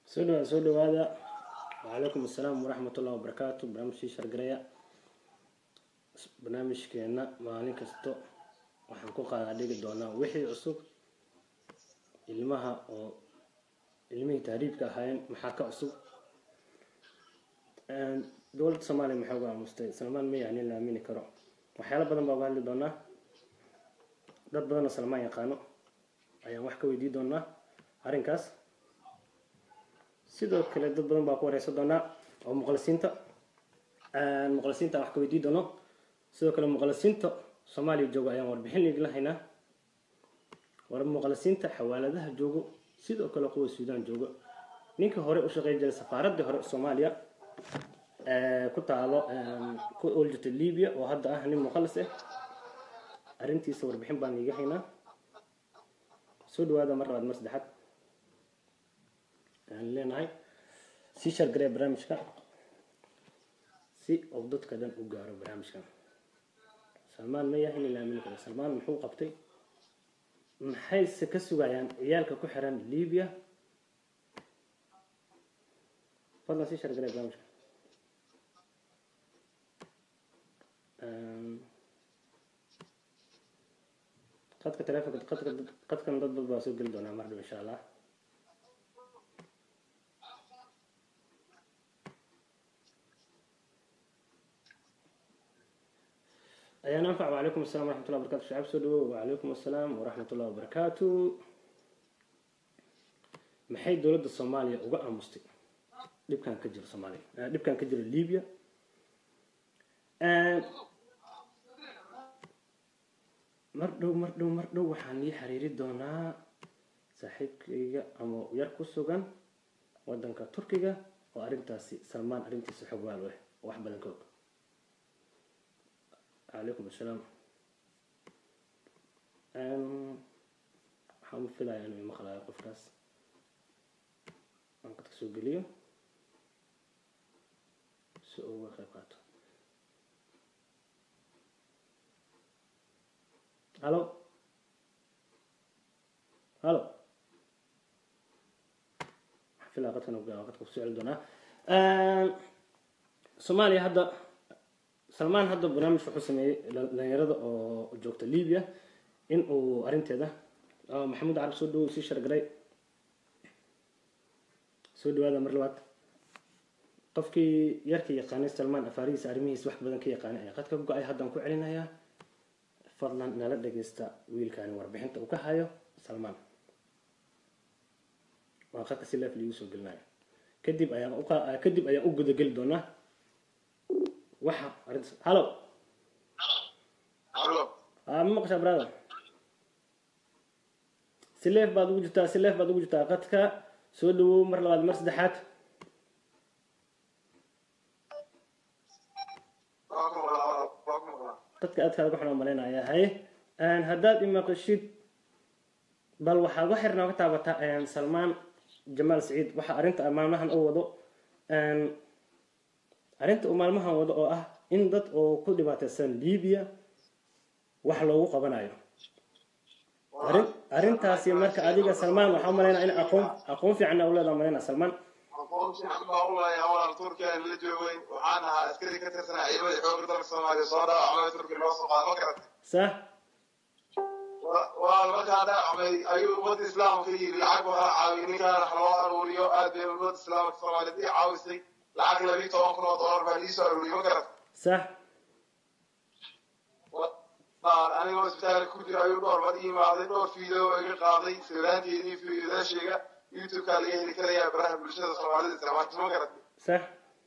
soo dhawaada soo dhawaada wacalaykum assalaam waraxmat ullahi wabarakaatu barnaamijkii shargareya barnaamijkeena maalin kasto waxaan ku qaadaa dhigi doonaa wixii cusub ilmaha oo ilmihii tahriibka ahaayeen maxaa ka cusub dowladda soomaaliya maxay uga aamustay salmaan ma yani la aamini karo waxyaalo badan baa uga hadli doonaa dad badan oo salmaan yaqaano ayaan wax ka weydii doonaa arrinkaas sidoo kale dad badan baa ku wareysan doonaa oo muqalisiinta muqalisiinta aan wax ka weydii doono sidoo kale muqalisiinta soomaaliya joogo ayaan warbixin idinla haynaa war muqalisiinta xawaaladaha joogo sidoo kale kuwa suudaan joogo ninkii hore u shaqeyn jiray safaaraddii hore soomaaliya ku taalo ku ooljirta libya oo hadda ah nin muqalis ah arrintiisa warbixin baan iiga haynaa soo dhawaada mar labaad mar saddexaad aan leenahay sii shargaree barnaamijka si uu dadka dhan u gaaro barnaamijkan salmaan ma yahay in la aamini karo salmaan muxuu qabtay maxayse ka sugayaan ciyaalka ku xiran libya fadlan sii shargaree barnaamijka qadka telefonka qadka qadkan dad dad baa soo geli doonaa mar dhow insha allah ayaan anfac wacalaykum assalam waraxmat ullah wabarakatu shacab soo dhawow wacalaykum assalaam waraxmat ullah wabarakaatu maxay dowladda soomaaliya uga aamustay dhibkan ka jiro soomaaliya dhibkan ka jiro libya mar dhow mar dhow mar dhow waxaan ii xiriiri doonaa saaxiibkayga ama yar ku sugan wadanka turkiga oo arrintaasi salmaan arrintiisa xog waal ah wax badan ka og calaykum assalaam waxaan u filayaa inuu maqlaayo qofkaas aan kadka soo geliyo si uu uga qayb qaato halo halo waxaan filaya qadkan qadka kusoo celi doonaa soomaaliya hadda salmaan hadda barnaamij wuxuu sameeyey dhalinyarada oo joogta libya in uu arrinteeda maxamuud carab soo dhawow sii shargaray soo dhawaada mar labaad qofkii yarka yaqaanay salmaan afaarihiisa arrimihiisa wax badan ka yaqaanay ayaa qadka go-ay haddaan ku celinayaa fadlan nala dhagaysta wiilkaani warbixinta uu ka hayo salmaan waa qadka si leef liigu soo gelinayo kadib ayaan kadib ayaan u gudageli doonaa waxa arrintas hallo ma maqashaa brother si leef baad ugu jirtaa si leef baad ugu jirtaa qadka soo dhawow mar labaad mar saddexaad dadka aad kaaga xunaa malaynayaa haye haddaad imaqashid bal waxaad wax yar nooga taabataa salmaan jamaal saciid waxa arrinta maalmahan u wado arrinta uu maalmahan wado oo ah in dad oo ku dhibaataysan libya wax loogu qabanayo arrintaasi marka adiga salmaan waxaa umalaynaa in aqoon aqoon fiicanna u leedaa malaynaa salmaan aqoon fiican baa u leeyahay walaal turkiya la joogay waxaan ahaa askari ka tirsanaa ciidamada xoogga dalka soomaaliya soo dhaawacmay turkiya loo soo qaado ma garatay sah walaal markaa dhaawacmay ayuu ummadda islaamka yidhi lacag waxaa caawiy ninkaan wax loo aruuriyo aad bay ummadda islaamka soomaaliyeed ii caawisay lacag labiyi toban kun oo dollar baa liisoo aruuriyay ma garatay sah anigoo isbitaalka ku jira ayuu dhowr bad imaaday dhowr fiideo iga qaaday sawiraanteedii fiidaasheega youtube-kaa laga heli karayaa baraha bulshada soomaalida isticmaalka ma garatay sah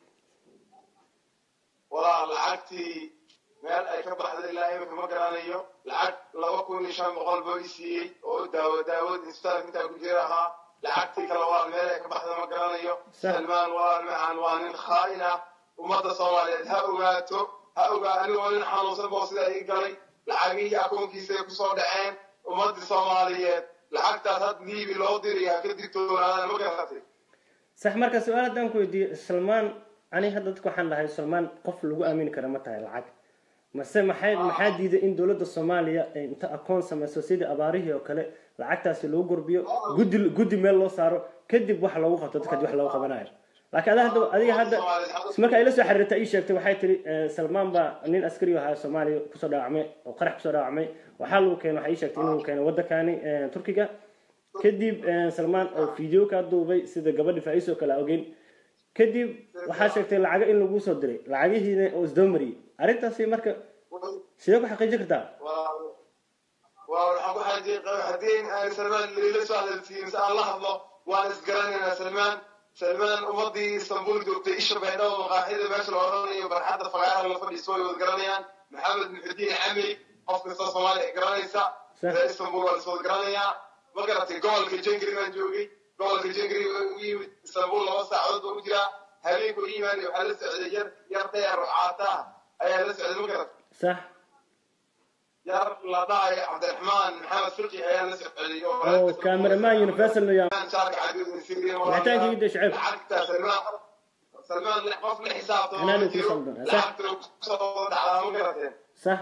walaa lacagtii meel ay ka baxday ilaa imika ma garanayo lacag laba kun iyo shan boqol boo i siiyey oo daawo daawad isbitaalka intaa ku jira ahaa lacagtii kale waa meel ay ka baxday ma garanayo salmaan waa macaan waa nin khaa'in ah ummadda soomaaliyeed ha ogaato ha ogaa anigoo nin xanuunsan boo sidaa ii galay lacagihii akoonkiisay kusoo dhaceen ummadii soomaaliyeed lacagtaas had liibi loo diraya ka digtoonaadaan ma garatay sax marka su-aal haddaan ku weydiiyo salmaan ani hadda dadka waxaan dhahay salmaan qof lagu aamini kara ma tahay lacag mase maxay maxaa diiday in dowladda soomaaliya ay inta akoon samayso sidii abaarihii oo kale lacagtaasi lagu gurbiyo guddi guddi meel loo saaro kadib wax loogu qabto dadka wax loogu qabanayo laakiin ada hadda adiga hadda marka ay la soo xiriirtay ii sheegtay waxay tiri eh, salmaan baa nin askari ahaa soomaaliya kusoo dhaawacmay oo qarax kusoo dhaawacmay waxaa lagu keenay waxay ii sheegtay inuu keenay waddankani eh, turkiga kadib eh, salmaan oo video ka duubay sida gabadhi faa'iis oo kale aan ogeyn kadib waxaa sheegtay lacago in lagu soo diray lacagihiina oo isdaba mariyey arrintaasi marka sidee ku xaqiijin kartaa waxaan ku xajiy haddii aan salmaan lila soo hadalsiin mise aan la hadlo waan isgaranaynaa salmaan salmaan ummadii istanbul joogtay isha baydhabo maqaaxida meesha la odhanayo barxadda fagaaraha la fadhiiso way wada garanayaan maxamed muxudiin camey qof kasta soomaaliya ay garanaysa Sah. reer istanbul waa laswada garanayaa ma garatay gobolka jengri baan joogay gobolka jengri u yimid istanbul laba saacadood baa u jiraa habeenku u yimaanay waxaa la socday yar yar dheer oo caata ah ayaa la socday ma garatay sax yar la dhahayo cabdiraxmaan maxamed fiqi ayaa la socday oo cameraman universal no yaa lacagta Wixitaanka Shacib. lacagta salmaan salmaan qof la xisaabtamo Anaa ma ku jiro saldan. lacagta kusoo dhacdaa ma garateen sax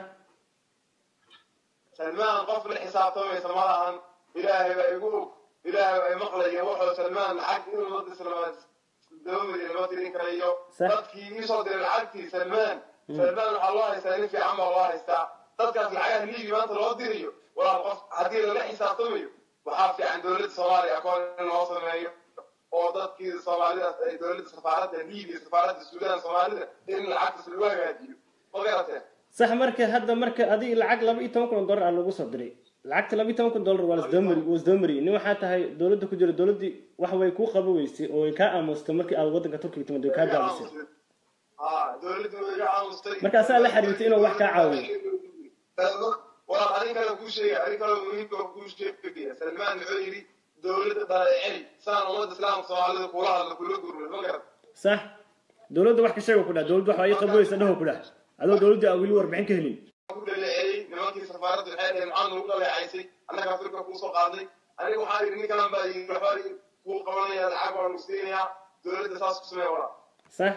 salmaan qof la xisaabtamaysa ma lahan ilaahay baa igu og ilaahay baa imaqlaya wuxuu salmaan lacag inuu la islaamaad dawmadi lama tirin karayo Sah. dadkii iisoo diray lacagtii salmaan salmaan waxaa loo haystaa nin fiican baa loo haystaa dadkaas lacagaha liibi maanta loo dirayo walaal qof haddii lala xisaabtamayo waxaa fiican dowladda soomaaliya akoon in loo sameeyo oo dadkii soomaalidaas ay dowladda safaaradda liibiya safaaradda suudaan soomaalida in lacagtaas lagu hagaajiyo ma garateen sax marka hadda marka adiga lacag laba iyo toban kun oo dollar aa lagu soo diray lacagta laba iyo toban kun dollar waa lasdabamari waa isdabamariyey nin waxaa tahay dowladda ku jira dowladdii wax way kuu qaba weysay oo way kaa aamustay markii aad waddanka turkiga timid way kaa gaabisay dowladdu way iga aamustay Marka asaa la xiriirtay inuu wax kaa caawiyo. walaal arrin kale kuu sheegay arrin kale muhiimka oo kuu sheegaya salmaan wuxuu yidhi dowladda dhaleeceli saan ummadda islaamka soomaalida kula hadla kula gurmay ma garat sax dowladda wax ka sheego ku dhah dowladda wax waa ii qaba weysa dhaho ku dhah adoo dowladda aan weli warbixin ka helin ku dhaleeceeyey nimankii safaaradda waxay dhaheen maxaa nagu dhaleecaysay annaga afrika kuu soo qaadnay aniga waxaa yidhi ninkan baa yidhi waxbaa kuu qabanaya lacag baa nagu siinayaa dowladda saas ku samee walaa sax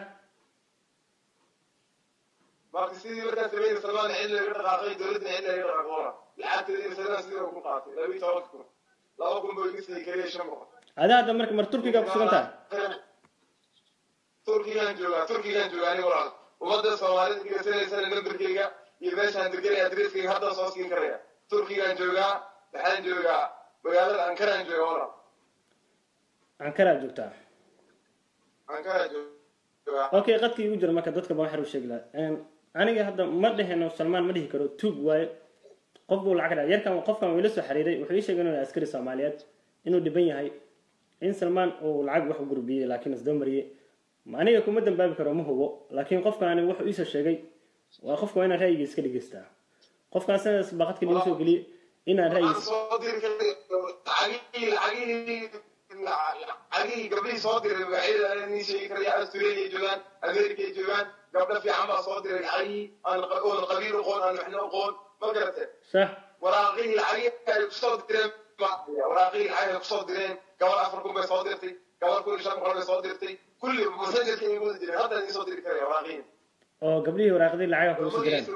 marka sidii markaa sameeyey salmaan cid laga dhaqaaqay dowladda cid laga dhaqaaqo walaa lacagteedii salmaan sidii ku qaatay laba iyo tobanka kun laba kun buu iga siiyey keliya shan boqol adaa hadda marka mar turkiga ku sugan tahay turkigaan joogaa turkigaan joogaa aniga walaal ummadda soomaalida dhegeysanaysan nambarkeyga iyo meeshaan deganaya adreskeyga haddaan soo siin karaya turkigaan joogaa waxaan joogaa magaalada ankaraan joogaa walaal ankaraa joogtaa ankaraan joogaa okay qadkii igu jira marka dadka baan waxaan u sheegi lahaa aniga hadda ma dheheno salmaan ma dhihi karo tuug waaye qof buu lacag dhaca yarkan qofkan wuu ila soo xiriiray wuxuu ii sheegay inuu yahay askari soomaaliyeed inuu dhiban yahay in salmaan uu lacag wax u gurbiyey laakiin isdamariyey aniga kuma dambaabi karo ma hubo laakiin qofkaani wuxuu iisoo sheegay waa qofka waa inaan ra'yigiis ka dhegeystaa qofkaan sidaas baqadka liigu soo geliyey inaan waxaan ra'yigiis soo diri karay lacagihii lacagihii lacagihii gabdhihii soo diray magacyada nii sheegi karaya australia joogaan america joogaan gabdho fiican baa soo diray lacagihii aan oon qabiil aqoon aan waxna aqoon ma garate sax waraaqihii lacagihii ay kusoo direen waraaqihii lacag ay kusoo direen gabal afar kun bay soo dirtay gabal kun iyo shan boqol bay soo dirtay kulli masajarka ay wada jireen hadda idin soo diri karaya waraaqihii oo gabdhihii waraaqdii lacaga kugu soo direen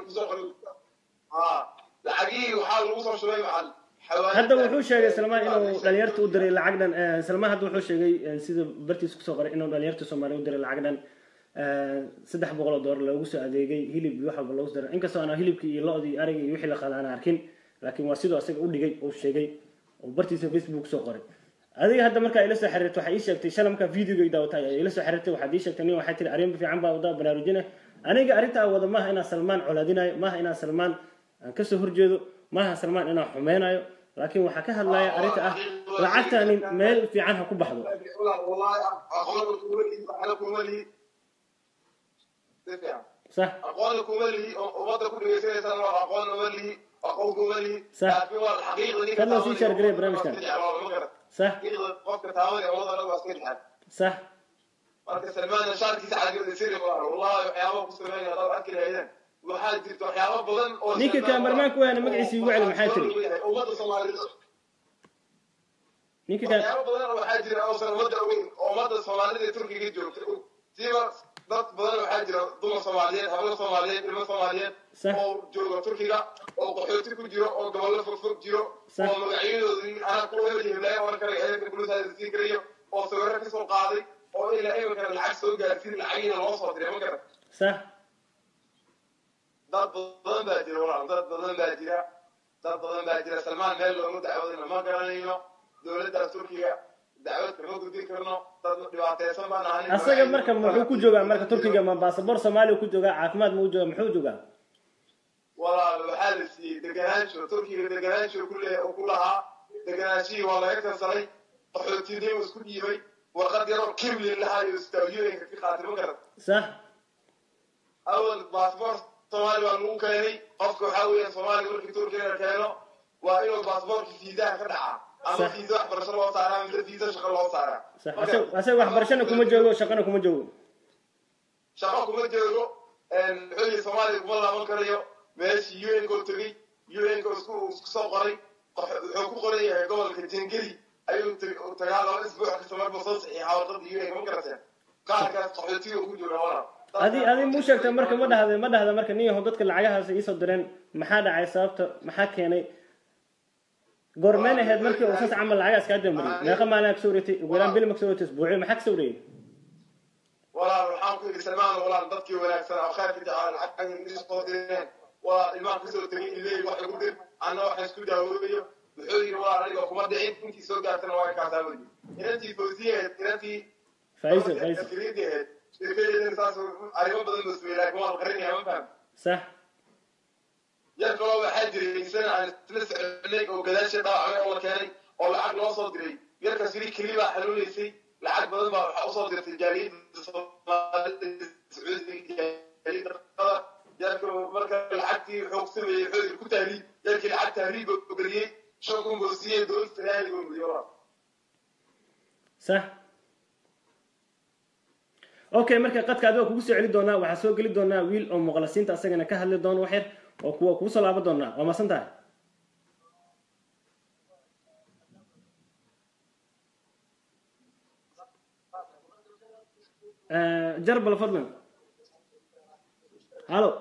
lacagihii waxaa lagu soo shubay macal hadda wuxuu sheegay salmaan inuu dhalinyarta u diray lacag dhan eh, salmaan hadda wuxuu sheegay eh, sida bartiisa kusoo qoray inuu dhalinyarta soomaaliya u diray lacag dhan eh, saddex boqol oo doolar loogu soo adeegay hilib iyo wax walba loogu soo diray inkastoo aan hilibkii iyo lo-dii iyo arigii iyo wixii la qala aan arkin laakiin waa sidoo asaga u dhigay uu sheegay oo bartiisa facebook kusoo qoray adiga hadda markaa ila soo xiriirtay waxaa ii sheegtay shalay markaa videoga daawatay ayaa ila soo xiriirtay waxaad ii sheegtay nin waxay tiri arrin fiican baa wadaa baraarujina aniga arrintaa wada maaha inaan salmaan colaadinayo maaha inaan salmaan aan kasoo horjeedo maaha salmaan inaan xumeynayo laakiin waxaa ka hadlaya arrinta ah lacagtani meel fiican ha ku baxdo sax aqoon kuma lihi oo ummadda ku dhegeysanaysan waa aqoon uma lihi aqoon kuma lihi Sax. laakiin waa xaqiiqda Kan loo sii share gareey barnaamijkan. sax xaqiiqda qofka taabanaya ummadda dhan waa iska jecel sax marka salmaan shaarkiisa cagooda siri waa wallahi waxyaaba ku sameynaya dad arki lahaydeen waxaa jirta waxyaaba badan oo ninka Salmaan- kaameramanka waana magaciisa igu celi maxaa tiri ummadda soomaalida ninka ka waxyaaba badan oo waxaa jira oosan ummadda ogeyn oo ummadda soomaalida ee turkiga joogta og siiba dad badan waxaa jira dumar soomaaliyeed hablo soomaaliyeed ilmo soomaaliyeed Sax. oo jooga turkiga oo qaxooti ku jiro oo gobollo fogfog jiro Sax. oo magacyadoodii anaa ku hebelyahay oran karayo eedanka buluusaada siin karayo oo sawirro ka soo qaaday oo ilaa iminkana lacag soo gaarsiin lacagiina loo soo diray ma garan sax dad badan baa jira walaal dad badan baa jira dad badan baa jira salmaan meel loogu dacwadayna ma garanayno dowladdaas turkiga dacwad kama gudbin karno dad dhibaataysan baan ahay asaga marka muxuu ku joogaa marka turkiga ma baasabor soomaaliya ku joogaa caafimaad ma u joogaa muxuu joogaa walaal waxaa la siiyey deganaansho turkiga deganaansho ku le ku lahaa deganaanshihii waa laga kansalay qaxootinimo isku dhiibay warqad yaroo kimlin lahaa iyo istaawiyooyinka ka qaatay ma garan sax awal baasboor soomaali baa lagu keenay qofka waxaa weeyaan soomaaliga markii turkiga la keeno waa inuu baasboorka fiisaha ka dhacaa ama Sax. fiisa waxbarasho loo saaraa mise fiisa shaqo loo saaraa sax Ma asaga garan? asaga waxbarashana kuma joogo shaqana kuma joogo shaqo kuma joogo wuxuu yihi soomaaliya kuma laaban karayo meeshii un ko tegey un ko isku isku soo qoray qox- wuxuu ku qoran yahay gobolka jengeli ayuu tag- u tagaa laba isbuuc kasta marba soo saxiixa warqada un ma garateen qaarkaas qaxootiga ku jooga walaal adi adi mu sheegta marka ma dhahda ma dhahda marka nin yahow dadka lacagahaas iisoo direen maxaa dhacay sababta maxaa keenay goormeen ahayd markii uu sas camal lacagaas kaa dambariyay meeqa maalin kasoo wareegtay ugu yaraan bil ma kasoo wareegtay isbuucyo maxaa kasoo wareegay walaal waxaan ku yidhi salmaan walaal dadkii wanaagsan oo khayrka jecel lacag soo direen waa ilmaha kasoo tegay ilay wax lagu dir anna waxaan isku daawoobayo wuxuu yidhi walaal aniga kuma dhicin intii soo gaartana waa kaasaa weli inantii fawsiyaheed inantii faa'iiso faa'iiso askariyadeed shirkadeedana saas arrimo badan buu sameeyey laakiin waa la qarinaya ma faham sax yar kaloo waxaa jiray isana aan isla soconay oo gadaasha dhaawacmay oo la keenay oo lacag loo soo diray yarkaas wili keli baa xanuunaysay lacag badan baa waxaa usoo dirtay jaaliyadda soomaalida sacuudiga jaaliyadda qada yarka marka lacagtii wuxuu ku sameeyey wuxuu yidhi ku tahriib yarkii lacag tahriib buu geliyey shan kun buu siiyey dowladda ilaahay buu geliyey walaal sax okay marka qadka adiga kugu soo celi doonaa waxaa soo geli doonaa wiil oo muqalasiinta asagana ka hadli doono wax yar oo kuwa kugu soo laaban doonaa waa masan tahay آه، جرب فضلا هالو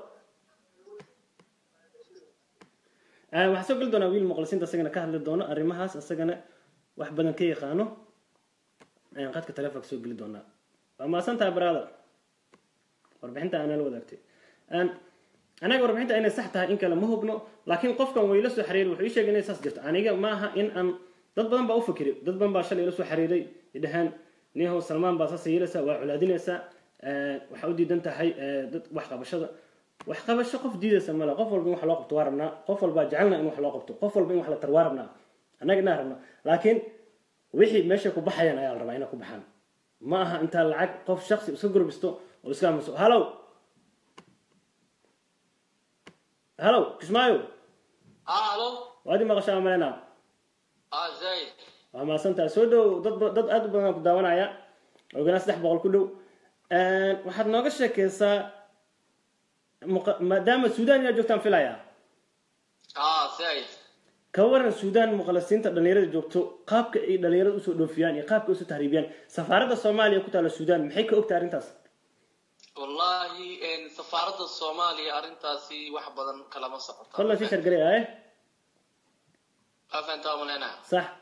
آه، waxaa soo geli doonaa wiil muqlisiinta asagana ka hadli doono arrimahaas asagana wax badan ka yaqaano ayaan qadka taleefonka soo geli doonaa waa maasan tahay brother warbixinta aanaa la wadaagtay Een, anaga warbixinta inay sax tahay in kale ma hubno laakiin qofkan way la soo xiriiray wuxuu ii sheegay inay saas jirto aniga ma aha in aan dad badan baa u fikiray dad badan baa shalay ila soo xiriiray idhahaan niyahow salmaan baa saas yeelaysaa waa culaadinaysaa Ee, waxaa u diidan tahay ee, dad wax qabashada wax qabasho qof diidaysa male qof walba in wax loo qabto waa rabnaa qof walbaa jecelna in wax loo qabto qof walba in wax la tar waa rabnaa annaga inaan rabnaa laakiin wixii meesha ku baxayaan ayaa la rabaa inay ku baxaan ma aha intaa lacag qof shaksi iska gurbisto oo iska aamuso hallow hallow kismaayo الو waad i maqashaa maleynaa اه زايد waa mahadsantahay soo dhow dad ba- dad aad u badan ku daawanaya oganaa saddex boqol ku dhow waxaad nooga sheekeysaa muqa- maadaama suudaan inaad joogtaan filayaa اه زايد ka waran suudaan muqalasiinta dhalinyarada joogto qaabka ay dhalinyarada usoo dhoofiyaan iyo qaabka ay usoo tahriibiyaan safaaradda soomaaliya ku taala suudaan maxay ka ogtahay arrintaas والله ان سفارة الصومالية ارنتاسي واحد بدن كلام صعب fadlan sii shargalay aye افنتا من هنا sax